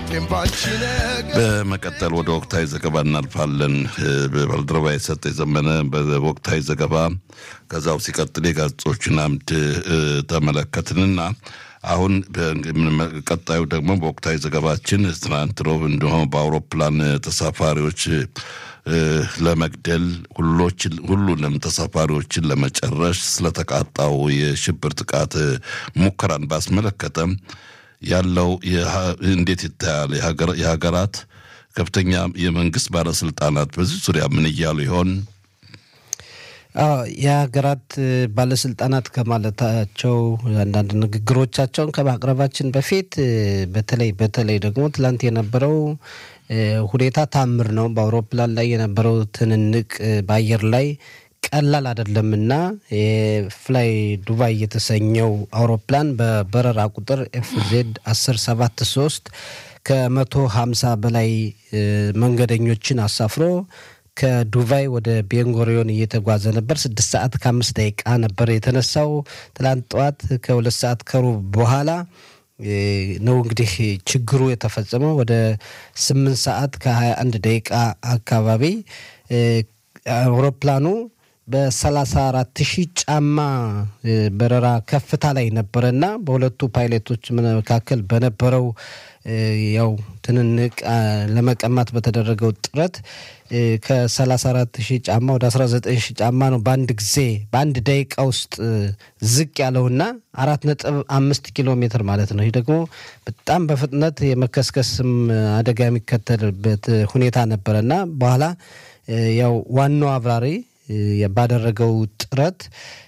በመቀጠል ወደ ወቅታዊ ዘገባ እናልፋለን። በባልደረባ የሰጠ የዘመነ በወቅታዊ ዘገባ ከዛው ሲቀጥል የጋዜጦችን አምድ ተመለከትንና አሁን ቀጣዩ ደግሞ በወቅታዊ ዘገባችን ትናንት ሮብ እንደሆነ በአውሮፕላን ተሳፋሪዎች ለመግደል ሁሉንም ተሳፋሪዎችን ለመጨረሽ ስለተቃጣው የሽብር ጥቃት ሙከራን ባስመለከተ ያለው እንዴት ይታያል? የሀገራት ከፍተኛ የመንግስት ባለስልጣናት በዚህ ዙሪያ ምን እያሉ ይሆን? የሀገራት ባለስልጣናት ከማለታቸው አንዳንድ ንግግሮቻቸውን ከማቅረባችን በፊት በተለይ በተለይ ደግሞ ትላንት የነበረው ሁኔታ ታምር ነው። በአውሮፕላን ላይ የነበረው ትንንቅ በአየር ላይ ቀላል አይደለምና የፍላይ ዱባይ የተሰኘው አውሮፕላን በበረራ ቁጥር ኤፍዜድ 1073 ከመቶ ሀምሳ በላይ መንገደኞችን አሳፍሮ ከዱባይ ወደ ቤንጎሪዮን እየተጓዘ ነበር። ስድስት ሰዓት ከአምስት ደቂቃ ነበር የተነሳው። ትላንት ጠዋት ከሁለት ሰዓት ከሩብ በኋላ ነው እንግዲህ ችግሩ የተፈጸመው። ወደ ስምንት ሰዓት ከሀያ አንድ ደቂቃ አካባቢ አውሮፕላኑ በሰላሳ አራት ሺህ ጫማ በረራ ከፍታ ላይ ነበረና በሁለቱ ፓይለቶች መካከል በነበረው ያው ትንንቅ ለመቀማት በተደረገው ጥረት ከ34 ሺህ ጫማ ወደ 19 ሺህ ጫማ ነው በአንድ ጊዜ በአንድ ደቂቃ ውስጥ ዝቅ ያለውና አራት ነጥብ አምስት ኪሎ ሜትር ማለት ነው። ይህ ደግሞ በጣም በፍጥነት የመከስከስም አደጋ የሚከተልበት ሁኔታ ነበረና በኋላ ያው ዋናው አብራሪ ባደረገው ጥረት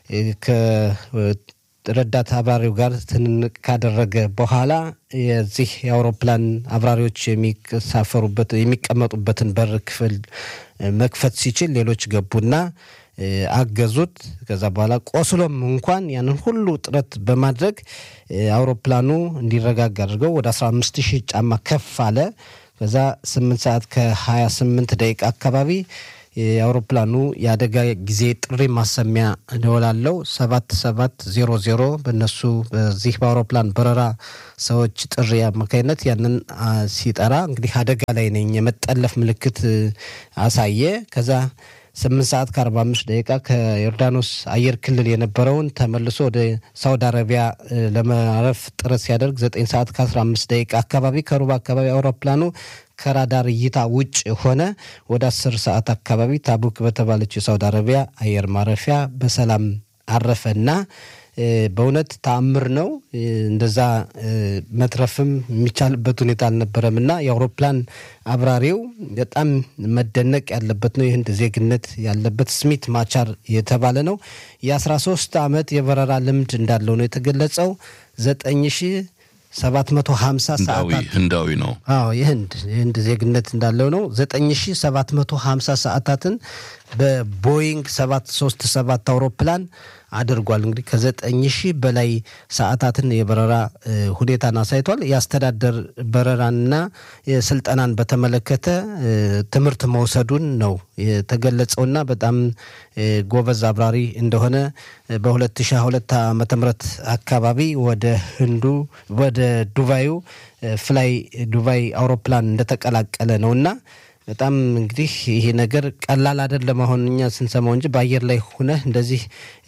ረዳት አብራሪው ጋር ትንንቅ ካደረገ በኋላ የዚህ የአውሮፕላን አብራሪዎች የሚሳፈሩበት የሚቀመጡበትን በር ክፍል መክፈት ሲችል ሌሎች ገቡና አገዙት። ከዛ በኋላ ቆስሎም እንኳን ያንን ሁሉ ጥረት በማድረግ አውሮፕላኑ እንዲረጋጋ አድርገው ወደ 15 ሺህ ጫማ ከፍ አለ። ከዛ 8 ሰዓት ከ28 ደቂቃ አካባቢ የአውሮፕላኑ የአደጋ ጊዜ ጥሪ ማሰሚያ ደወላለው ሰባት ሰባት ዜሮ ዜሮ በእነሱ በዚህ በአውሮፕላን በረራ ሰዎች ጥሪ አማካኝነት ያንን ሲጠራ እንግዲህ አደጋ ላይ ነኝ የመጠለፍ ምልክት አሳየ። ከዛ ስምንት ሰዓት ከአርባ አምስት ደቂቃ ከዮርዳኖስ አየር ክልል የነበረውን ተመልሶ ወደ ሳውዲ አረቢያ ለማረፍ ጥረት ሲያደርግ ዘጠኝ ሰዓት ከአስራ አምስት ደቂቃ አካባቢ ከሩብ አካባቢ አውሮፕላኑ ከራዳር እይታ ውጭ ሆነ። ወደ አስር ሰዓት አካባቢ ታቡክ በተባለችው የሳውዲ አረቢያ አየር ማረፊያ በሰላም አረፈና በእውነት ተአምር ነው። እንደዛ መትረፍም የሚቻልበት ሁኔታ አልነበረም እና የአውሮፕላን አብራሪው በጣም መደነቅ ያለበት ነው። የህንድ ዜግነት ያለበት ስሚት ማቻር የተባለ ነው። የአስራ ሶስት ዓመት የበረራ ልምድ እንዳለው ነው የተገለጸው ዘጠኝ ሺህ ሰባት መቶ ሀምሳ ሰዓታት ህንዳዊ ነው። አዎ የህንድ የህንድ ዜግነት እንዳለው ነው። ዘጠኝ ሺ ሰባት መቶ ሀምሳ ሰዓታትን በቦይንግ ሰባት ሶስት ሰባት አውሮፕላን አድርጓል። እንግዲህ ከዘጠኝ ሺህ በላይ ሰዓታትን የበረራ ሁኔታን አሳይቷል። የአስተዳደር በረራንና ስልጠናን በተመለከተ ትምህርት መውሰዱን ነው የተገለጸውና በጣም ጎበዝ አብራሪ እንደሆነ በ2022 ዓመተ ምህረት አካባቢ ወደ ህንዱ ወደ ዱባዩ ፍላይ ዱባይ አውሮፕላን እንደተቀላቀለ ነውና በጣም እንግዲህ ይሄ ነገር ቀላል አይደለም። አሁን እኛ ስንሰማው እንጂ በአየር ላይ ሆነህ እንደዚህ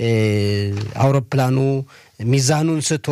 አውሮፕላኑ ሚዛኑን ስቶ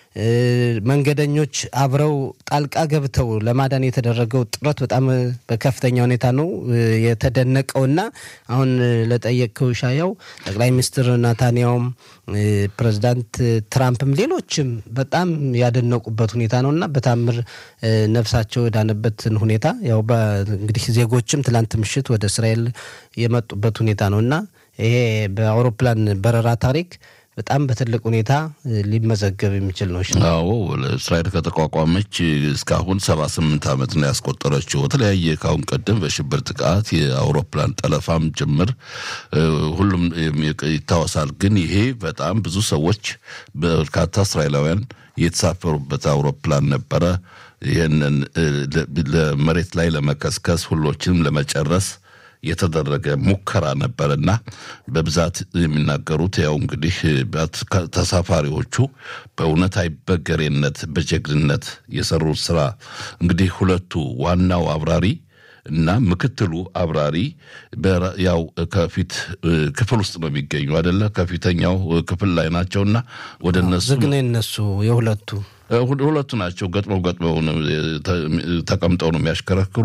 መንገደኞች አብረው ጣልቃ ገብተው ለማዳን የተደረገው ጥረት በጣም በከፍተኛ ሁኔታ ነው የተደነቀውና አሁን ለጠየቅከው ሻያው ጠቅላይ ሚኒስትር ናታንያውም ፕሬዚዳንት ትራምፕም ሌሎችም በጣም ያደነቁበት ሁኔታ ነው እና በታምር ነፍሳቸው የዳነበትን ሁኔታ ያው እንግዲህ ዜጎችም ትላንት ምሽት ወደ እስራኤል የመጡበት ሁኔታ ነው እና ይሄ በአውሮፕላን በረራ ታሪክ በጣም በትልቅ ሁኔታ ሊመዘገብ የሚችል ነው። አዎ እስራኤል ከተቋቋመች እስካሁን ሰባ ስምንት ዓመት ነው ያስቆጠረችው። በተለያየ ካሁን ቀደም በሽብር ጥቃት የአውሮፕላን ጠለፋም ጭምር ሁሉም ይታወሳል። ግን ይሄ በጣም ብዙ ሰዎች በርካታ እስራኤላውያን የተሳፈሩበት አውሮፕላን ነበረ። ይህንን ለመሬት ላይ ለመከስከስ ሁሎችንም ለመጨረስ የተደረገ ሙከራ ነበርና በብዛት የሚናገሩት ያው እንግዲህ ተሳፋሪዎቹ በእውነት አይበገሬነት በጀግንነት የሰሩት ስራ እንግዲህ ሁለቱ ዋናው አብራሪ እና ምክትሉ አብራሪ ያው ከፊት ክፍል ውስጥ ነው የሚገኙ አይደለ? ከፊተኛው ክፍል ላይ ናቸውና ወደ እነሱ ዝግ ነው የነሱ የሁለቱ ሁለቱ ናቸው። ገጥመው ገጥመው ተቀምጠው ነው የሚያሽከረክሩ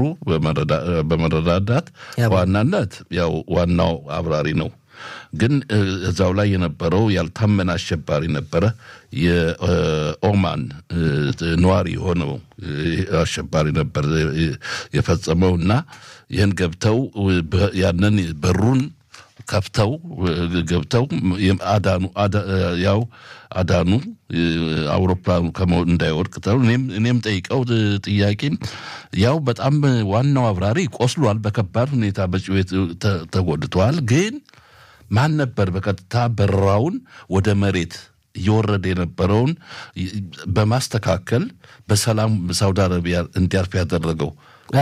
በመረዳዳት ዋናነት ያው ዋናው አብራሪ ነው። ግን እዛው ላይ የነበረው ያልታመነ አሸባሪ ነበረ። የኦማን ነዋሪ የሆነው አሸባሪ ነበር የፈጸመው እና ይህን ገብተው ያንን በሩን ከፍተው ገብተው አዳኑ ያው አዳኑ አውሮፕላኑ እንዳይወድቅ እኔም ጠይቀው ጥያቄ ያው በጣም ዋናው አብራሪ ቆስሏል፣ በከባድ ሁኔታ በጭዌት ተጎድተዋል። ግን ማን ነበር በቀጥታ በረራውን ወደ መሬት እየወረደ የነበረውን በማስተካከል በሰላም ሳውዲ አረቢያ እንዲያርፍ ያደረገው?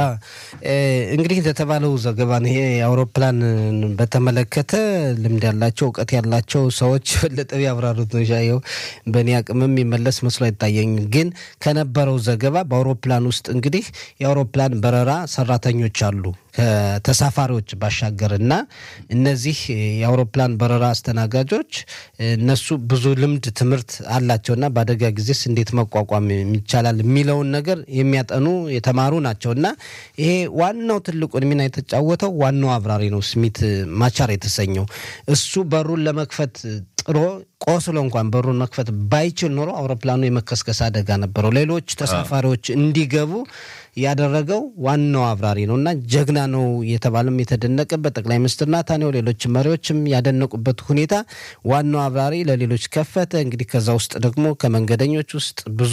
እንግዲህ እንደተባለው ዘገባ ይሄ አውሮፕላን በተመለከተ ልምድ ያላቸው እውቀት ያላቸው ሰዎች በለጠ ያብራሩት ነው። ሻየው በእኔ አቅምም የሚመለስ መስሎ አይታየኝም። ግን ከነበረው ዘገባ በአውሮፕላን ውስጥ እንግዲህ የአውሮፕላን በረራ ሰራተኞች አሉ ከተሳፋሪዎች ባሻገር እና እነዚህ የአውሮፕላን በረራ አስተናጋጆች እነሱ ብዙ ልምድ ትምህርት አላቸው እና በአደጋ ጊዜስ እንዴት መቋቋም ይቻላል የሚለውን ነገር የሚያጠኑ የተማሩ ናቸው እና ይሄ ዋናው ትልቁን ሚና የተጫወተው ዋናው አብራሪ ነው፣ ስሚት ማቻር የተሰኘው እሱ በሩን ለመክፈት ጥሮ ቆስሎ እንኳን በሩን መክፈት ባይችል ኖሮ አውሮፕላኑ የመከስከስ አደጋ ነበረው። ሌሎች ተሳፋሪዎች እንዲገቡ ያደረገው ዋናው አብራሪ ነው እና ጀግና ነው የተባለም የተደነቀበት ጠቅላይ ሚኒስትር ናታንያሁ ሌሎች መሪዎችም ያደነቁበት ሁኔታ ዋናው አብራሪ ለሌሎች ከፈተ። እንግዲህ ከዛ ውስጥ ደግሞ ከመንገደኞች ውስጥ ብዙ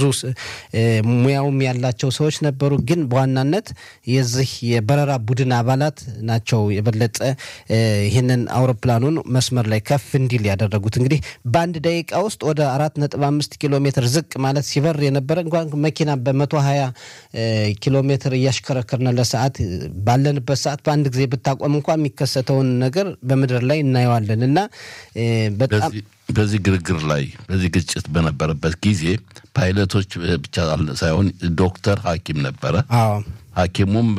ሙያውም ያላቸው ሰዎች ነበሩ። ግን በዋናነት የዚህ የበረራ ቡድን አባላት ናቸው የበለጠ ይህንን አውሮፕላኑን መስመር ላይ ከፍ እንዲል ያደረጉት። እንግዲህ በአንድ ደቂቃ ውስጥ ወደ አራት ነጥብ አምስት ኪሎ ሜትር ዝቅ ማለት ሲበር የነበረ እንኳን መኪና በመቶ ሀያ ኪሎ ሜትር እያሽከረከርን ለሰዓት ባለንበት ሰዓት በአንድ ጊዜ ብታቆም እንኳን የሚከሰተውን ነገር በምድር ላይ እናየዋለን እና በጣም በዚህ ግርግር ላይ በዚህ ግጭት በነበረበት ጊዜ ፓይለቶች ብቻ ሳይሆን ዶክተር ሐኪም ነበረ። ሐኪሙም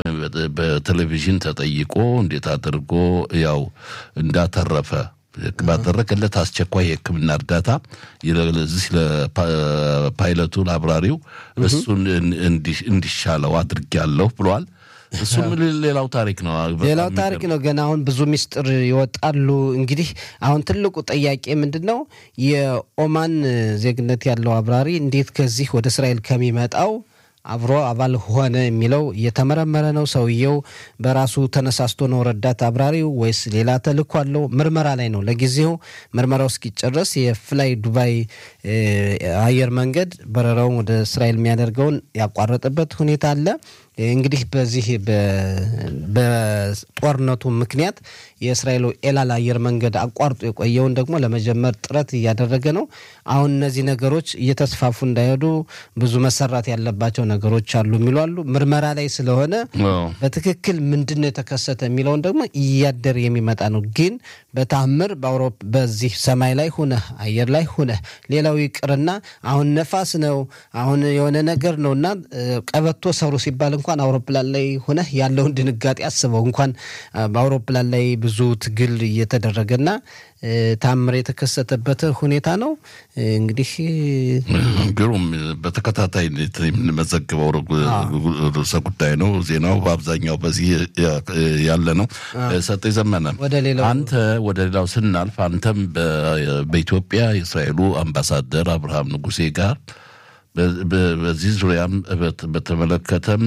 በቴሌቪዥን ተጠይቆ እንዴት አድርጎ ያው እንዳተረፈ ባደረገለት አስቸኳይ የሕክምና እርዳታ ለዚህ ለፓይለቱ ለአብራሪው እሱን እንዲሻለው አድርጌያለሁ ብሏል። እሱም ሌላው ታሪክ ነው። ሌላው ታሪክ ነው። ገና አሁን ብዙ ሚስጥር ይወጣሉ። እንግዲህ አሁን ትልቁ ጥያቄ ምንድን ነው? የኦማን ዜግነት ያለው አብራሪ እንዴት ከዚህ ወደ እስራኤል ከሚመጣው አብሮ አባል ሆነ የሚለው እየተመረመረ ነው። ሰውየው በራሱ ተነሳስቶ ነው ረዳት አብራሪው ወይስ ሌላ ተልእኮ አለው? ምርመራ ላይ ነው። ለጊዜው ምርመራው እስኪጨረስ የፍላይ ዱባይ አየር መንገድ በረራውን ወደ እስራኤል የሚያደርገውን ያቋረጠበት ሁኔታ አለ። እንግዲህ በዚህ በጦርነቱ ምክንያት የእስራኤሉ ኤላል አየር መንገድ አቋርጦ የቆየውን ደግሞ ለመጀመር ጥረት እያደረገ ነው። አሁን እነዚህ ነገሮች እየተስፋፉ እንዳይሄዱ ብዙ መሰራት ያለባቸው ነገሮች አሉ የሚሉ አሉ። ምርመራ ላይ ስለሆነ በትክክል ምንድን ነው የተከሰተ የሚለውን ደግሞ እያደር የሚመጣ ነው። ግን በታምር በዚህ ሰማይ ላይ ሁነህ አየር ላይ ሁነህ ሌላው ይቅርና አሁን ነፋስ ነው አሁን የሆነ ነገር ነው እና ቀበቶ ሰሩ ሲባል እንኳን አውሮፕላን ላይ ሆነህ ያለውን ድንጋጤ አስበው። እንኳን በአውሮፕላን ላይ ብዙ ትግል እየተደረገና ታምር የተከሰተበት ሁኔታ ነው። እንግዲህ ግሩም በተከታታይ የምንመዘግበው ርዕሰ ጉዳይ ነው። ዜናው በአብዛኛው በዚህ ያለ ነው። ሰጤ ዘመነ፣ አንተ ወደ ሌላው ስናልፍ አንተም በኢትዮጵያ የእስራኤሉ አምባሳደር አብርሃም ንጉሴ ጋር በዚህ ዙሪያም በተመለከተም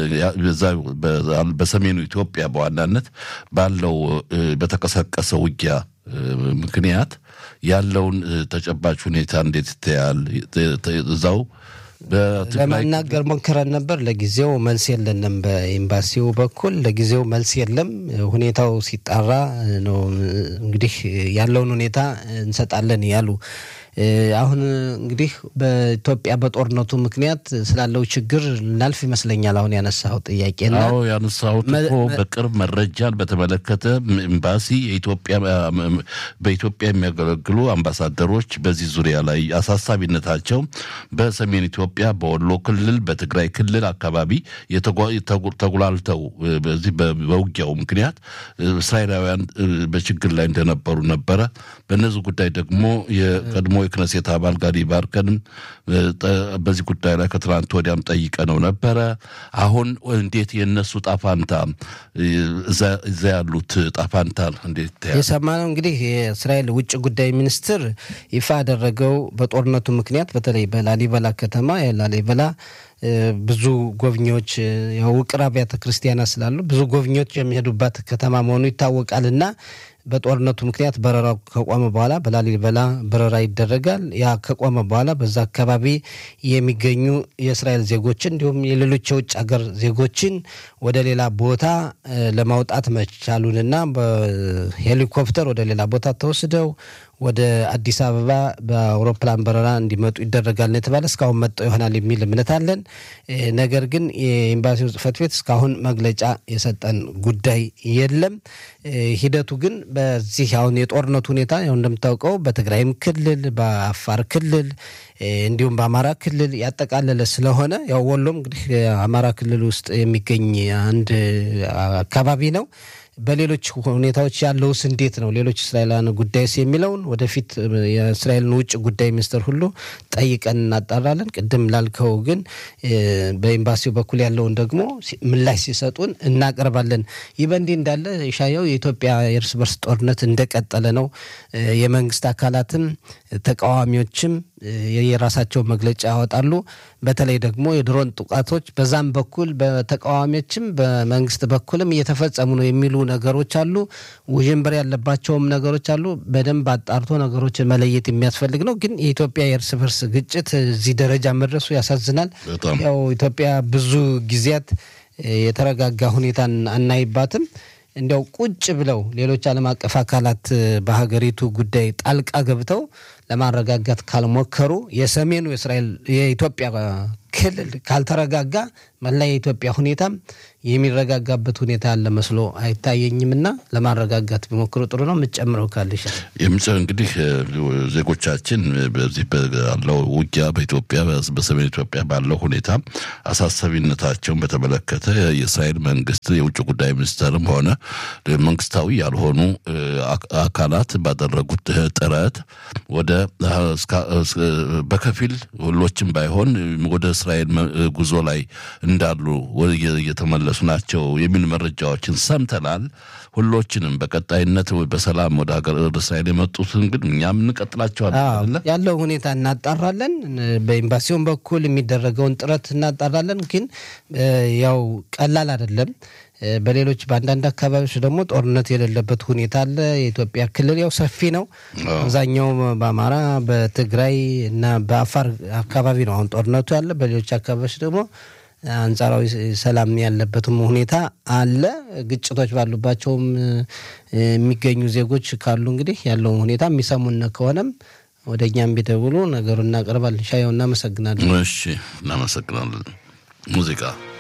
በሰሜኑ ኢትዮጵያ በዋናነት ባለው በተቀሰቀሰ ውጊያ ምክንያት ያለውን ተጨባጭ ሁኔታ እንዴት ይታያል? እዛው ለመናገር ሞክረን ነበር። ለጊዜው መልስ የለንም። በኤምባሲው በኩል ለጊዜው መልስ የለም። ሁኔታው ሲጣራ ነው እንግዲህ ያለውን ሁኔታ እንሰጣለን ያሉ አሁን እንግዲህ በኢትዮጵያ በጦርነቱ ምክንያት ስላለው ችግር ልናልፍ ይመስለኛል። አሁን ያነሳው ጥያቄና አዎ ያነሳሁት እኮ በቅርብ መረጃን በተመለከተ ኤምባሲ የኢትዮጵያ በኢትዮጵያ የሚያገለግሉ አምባሳደሮች በዚህ ዙሪያ ላይ አሳሳቢነታቸው በሰሜን ኢትዮጵያ በወሎ ክልል በትግራይ ክልል አካባቢ ተጉላልተው በዚህ በውጊያው ምክንያት እስራኤላውያን በችግር ላይ እንደነበሩ ነበረ። በእነዚህ ጉዳይ ደግሞ የቀድሞ የክነሴት አባል ጋዲ ባርከንም በዚህ ጉዳይ ላይ ከትናንት ወዲያም ጠይቀ ነው ነበረ። አሁን እንዴት የእነሱ ጣፋንታ እዛ ያሉት ጣፋንታ እንዴት የሰማነው እንግዲህ የእስራኤል ውጭ ጉዳይ ሚኒስትር ይፋ ያደረገው በጦርነቱ ምክንያት በተለይ በላሊበላ ከተማ የላሊበላ ብዙ ጎብኚዎች የውቅር አብያተ ክርስቲያናት ስላሉ ብዙ ጎብኚዎች የሚሄዱባት ከተማ መሆኑ ይታወቃል እና በጦርነቱ ምክንያት በረራው ከቆመ በኋላ በላሊበላ በረራ ይደረጋል። ያ ከቆመ በኋላ በዛ አካባቢ የሚገኙ የእስራኤል ዜጎችን እንዲሁም የሌሎች የውጭ ሀገር ዜጎችን ወደ ሌላ ቦታ ለማውጣት መቻሉንና በሄሊኮፕተር ወደ ሌላ ቦታ ተወስደው ወደ አዲስ አበባ በአውሮፕላን በረራ እንዲመጡ ይደረጋል ነው የተባለ። እስካሁን መጠው ይሆናል የሚል እምነት አለን። ነገር ግን የኤምባሲው ጽሕፈት ቤት እስካሁን መግለጫ የሰጠን ጉዳይ የለም። ሂደቱ ግን በዚህ አሁን የጦርነቱ ሁኔታ ያው እንደምታውቀው በትግራይም ክልል በአፋር ክልል እንዲሁም በአማራ ክልል ያጠቃለለ ስለሆነ ያው ወሎም እንግዲህ አማራ ክልል ውስጥ የሚገኝ አንድ አካባቢ ነው። በሌሎች ሁኔታዎች ያለውስ እንዴት ነው? ሌሎች እስራኤላውያን ጉዳይስ የሚለውን ወደፊት የእስራኤልን ውጭ ጉዳይ ሚኒስትር ሁሉ ጠይቀን እናጣራለን። ቅድም ላልከው ግን በኤምባሲው በኩል ያለውን ደግሞ ምላሽ ሲሰጡን እናቀርባለን። ይህ በእንዲህ እንዳለ ሻየው የኢትዮጵያ የእርስ በርስ ጦርነት እንደቀጠለ ነው። የመንግስት አካላትም ተቃዋሚዎችም የራሳቸው መግለጫ ያወጣሉ። በተለይ ደግሞ የድሮን ጥቃቶች በዛም በኩል በተቃዋሚዎችም በመንግስት በኩልም እየተፈጸሙ ነው የሚሉ ነገሮች አሉ። ውዥንብር ያለባቸውም ነገሮች አሉ። በደንብ አጣርቶ ነገሮችን መለየት የሚያስፈልግ ነው። ግን የኢትዮጵያ የእርስ በርስ ግጭት እዚህ ደረጃ መድረሱ ያሳዝናል። ያው ኢትዮጵያ ብዙ ጊዜያት የተረጋጋ ሁኔታን አናይባትም። እንዲያው ቁጭ ብለው ሌሎች ዓለም አቀፍ አካላት በሀገሪቱ ጉዳይ ጣልቃ ገብተው ለማረጋጋት ካልሞከሩ የሰሜኑ የእስራኤል የኢትዮጵያ ክልል ካልተረጋጋ መላ የኢትዮጵያ ሁኔታም የሚረጋጋበት ሁኔታ ያለ መስሎ አይታየኝምና ለማረጋጋት ቢሞክሩ ጥሩ ነው። የምትጨምረው ካልሽ የምጽ እንግዲህ ዜጎቻችን በዚህ ባለው ውጊያ በኢትዮጵያ በሰሜን ኢትዮጵያ ባለው ሁኔታ አሳሳቢነታቸውን በተመለከተ የእስራኤል መንግስት የውጭ ጉዳይ ሚኒስተርም ሆነ መንግስታዊ ያልሆኑ አካላት ባደረጉት ጥረት ወደ በከፊል ሁሎችም ባይሆን ወደ እስራኤል ጉዞ ላይ እንዳሉ እየተመለሱ ናቸው የሚል መረጃዎችን ሰምተናል። ሁሎችንም በቀጣይነት በሰላም ወደ ሀገር ወደ እስራኤል የመጡትን ግን እኛም እንቀጥላቸዋለን። ያለው ሁኔታ እናጣራለን። በኤምባሲውን በኩል የሚደረገውን ጥረት እናጣራለን። ግን ያው ቀላል አይደለም። በሌሎች በአንዳንድ አካባቢዎች ደግሞ ጦርነት የሌለበት ሁኔታ አለ። የኢትዮጵያ ክልል ያው ሰፊ ነው። አብዛኛው በአማራ በትግራይ እና በአፋር አካባቢ ነው አሁን ጦርነቱ ያለ። በሌሎች አካባቢዎች ደግሞ አንጻራዊ ሰላም ያለበትም ሁኔታ አለ። ግጭቶች ባሉባቸውም የሚገኙ ዜጎች ካሉ እንግዲህ ያለውን ሁኔታ የሚሰሙን ከሆነም ወደ እኛም ቢደውሉ ነገሩ እናቀርባለን። ሻየው እናመሰግናለን። እሺ፣ እናመሰግናለን። ሙዚቃ